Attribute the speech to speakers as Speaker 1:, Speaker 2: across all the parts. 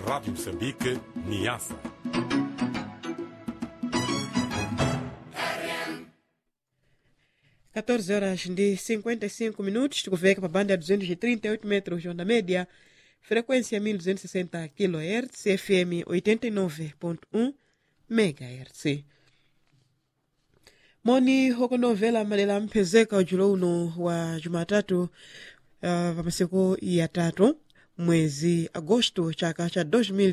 Speaker 1: Rádio Moçambique, Niassa.
Speaker 2: Quatorze horas de 55 minutos, tikuveka pa banda ya 238 metros onda média, frequência 1260 kHz, FM 89.1 MHz. moni hokonovela madela mphezeka ujulo uno wa jumatatu uh, pa masiku ya tatu mwezi agosto chaka cha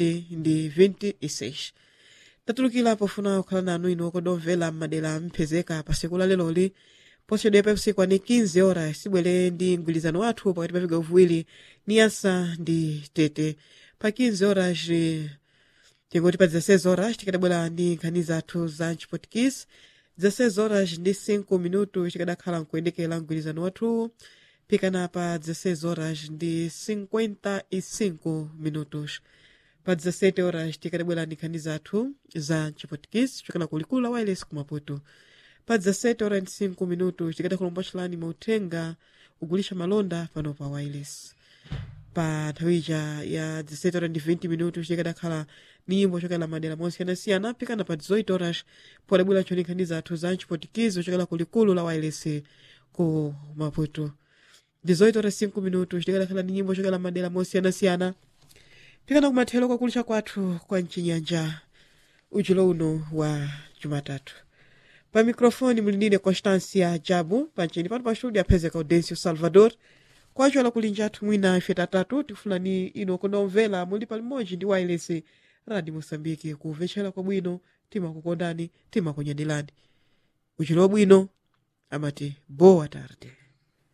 Speaker 2: 2026 tatulukira pofuna kukhala nanu ino kodomvera madera mphezeka pa siku la leloli posachedwa pa usiku ani 15 ora sibwere ndi mgwirizano wathu pakati pa vigawo viwiri niyasa ndi tete pa 15 horas tingoti pa 16 horas tikadabwera ndi nkhani zathu za mchipotikisi 16 horas ndi 5 minutos tikadakhala nkuyendekera mgwirizano wathu pikana pa 16 horas ndi 55 minutos pa 17 horas tikadabwera ndi nkhani zathu za mchipotikisi chokela kulikulu la wireless kumaputo pa 17 horas ndi 5 minutos tikadakhulomba chilani mauthenga ugulisha malonda pano pa wireless pa nthawica ya 17 horas ndi 20 minutos tikadakhala ni nyimbo chokela madera mosiyanasiyana pikana pa 18 horas podabwera choni nkhani zathu za mchipotikizo chokela kulikulu la wireless ku maputo 18 horas 5 minutos tikadakhala ni nyimbo chokela madera mosiyanasiyana pikana kumathero kwakulisha kwathu kwa mchinyanja ujulo uno wa jumatatu pa mikrofoni muli ndine constancia jabu pancheni pano pa studio aphezeka audencio salvador kwacho alakulinja athu mwina ife tatatu tifunani ino kunomvera muli palimodzi ndi wireless radio moçambique kumvetsera kwabwino timakukondani timakunyadirani uchilo bwino amati boa tarde